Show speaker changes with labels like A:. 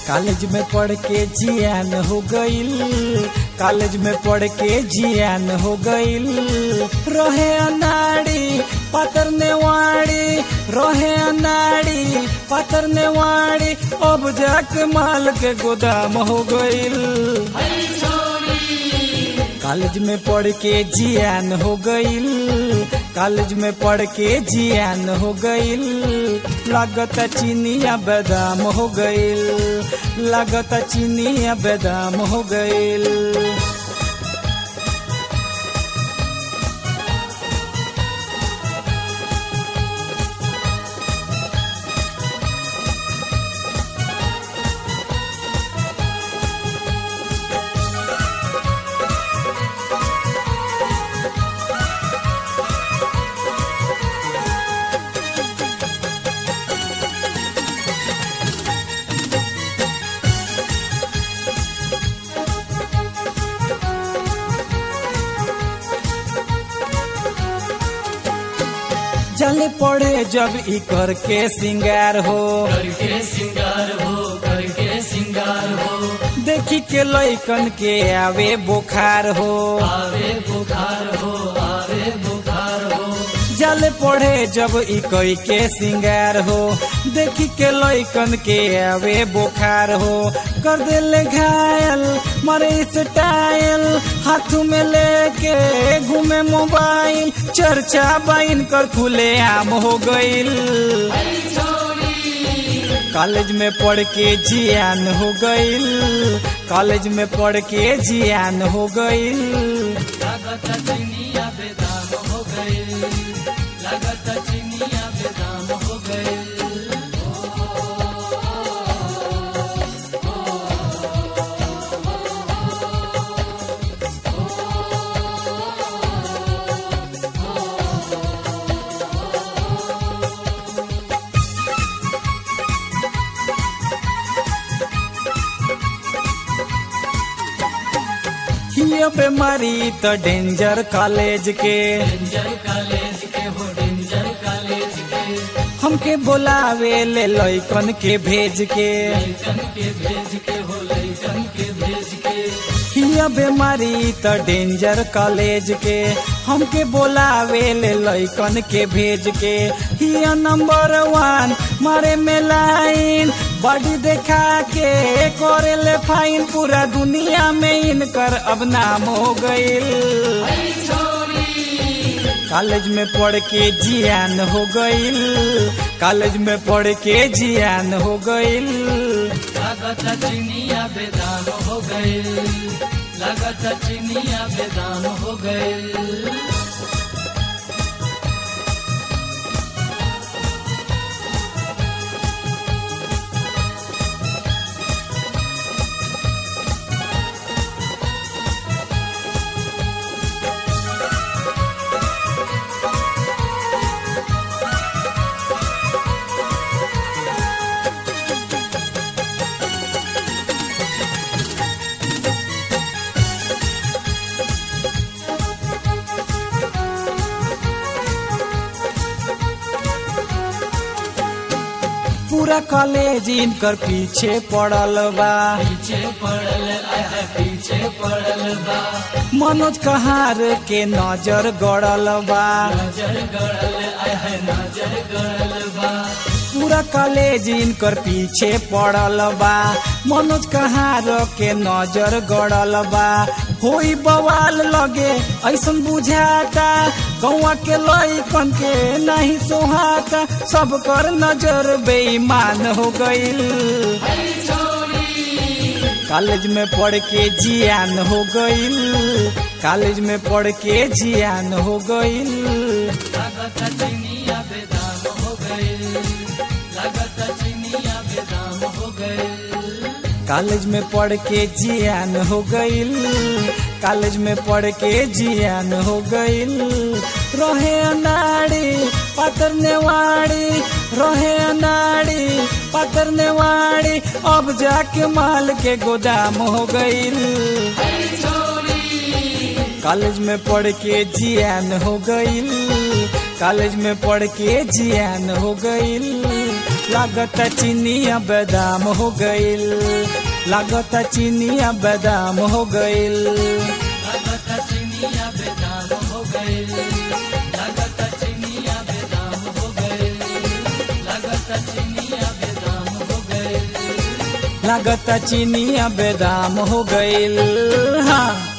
A: college में पढ़ के जियान हो गईल कॉलेज में पढ़ के जियान हो गईल रहे अनाड़ी पातर नेवाड़ी रहे अनाड़ी पातर नेवाड़ी अब जाके माल के गोदाम हो गईल कॉलेज में पढ़ के जियान हो गईल कॉलेज में पढ़ के जियान हो गईल लागत चीनिया बादाम हो गईल लागत चीनिया बादाम हो गईल जल पड़े जब ई कर के सिंगार हो
B: करके सिंगार हो करके सिंगार हो
A: देखी के लैकन के आवे बुखार हो
B: आवे बुखार हो आवे बुखार हो
A: जल पड़े जब ई कई के सिंगार हो देखी के लैकन के आवे बुखार हो कर दिल घायल मारे स्टाइल हाथ में लेके घूमे मोबाइल चर्चा बाइन कर खुले आम हो गईल कॉलेज में पढ़ के जियान हो गईल कॉलेज में पढ़ के जियान हो गईल
B: लागत चिनिया बेदाम हो गए लागत चिनिया बेदाम हो गए
A: हियो बीमारी तो डेंजर कॉलेज के
B: डेंजर कॉलेज के हो डेंजर कॉलेज के
A: हमके बोलावे ले लैकन के भेज के
B: लैकन के भेज के हो लैकन के भेज के
A: हिया बीमारी तो डेंजर कॉलेज के हमके बोलावे ले लैकन के भेज के हिया नंबर वन मारे में लाइन बॉडी देखा के करे ले फाइन पूरा दुनिया में इनकर अब नाम हो गईल कॉलेज में पढ़ के जियान हो गईल कॉलेज में पढ़ के जियान हो गईल
B: लागत चिनिया बेदाम हो गए लागत चिनिया बेदाम हो गए
A: पूरा कॉलेज इनकर पीछे पड़ल बा
B: पीछे पड़ल आह पीछे पड़ल बा
A: मनोज कहार के नजर गड़ल बा
B: नजर गड़ल आह नजर गड़ल बा
A: पूरा कॉलेज इनकर पीछे पड़ल बा मनोज कहार के नजर गड़ल बा होई बवाल लगे ऐसन बुझाता गौवा के लइकन के नहीं सोहाता सब कर नजर बेईमान हो गईल कॉलेज में पढ़ के जियान हो गईल कॉलेज में पढ़ के जियान हो गईल
B: लागत चिनिया बेदाम हो गए लागत चिनिया बेदाम हो गए
A: कॉलेज में पढ़ के जियान हो गईल कॉलेज में पढ़ के जियान हो गईल रहे अनाड़ी पातर नेवाड़ी रहे अनाड़ी पातर नेवाड़ी अब जाके माल के गोदाम हो गईल कॉलेज में पढ़ के जियान हो गईल कॉलेज में पढ़ के जियान हो गईल लागत चीनिया बादाम हो गइल लागत चीनिया बादाम हो गइल
B: लागत चिनिया बेदाम हो गए लागत चिनिया बेदाम हो गए लागत चिनिया बेदाम हो गए
A: लागत चीनिया बादाम हो गइल हाँ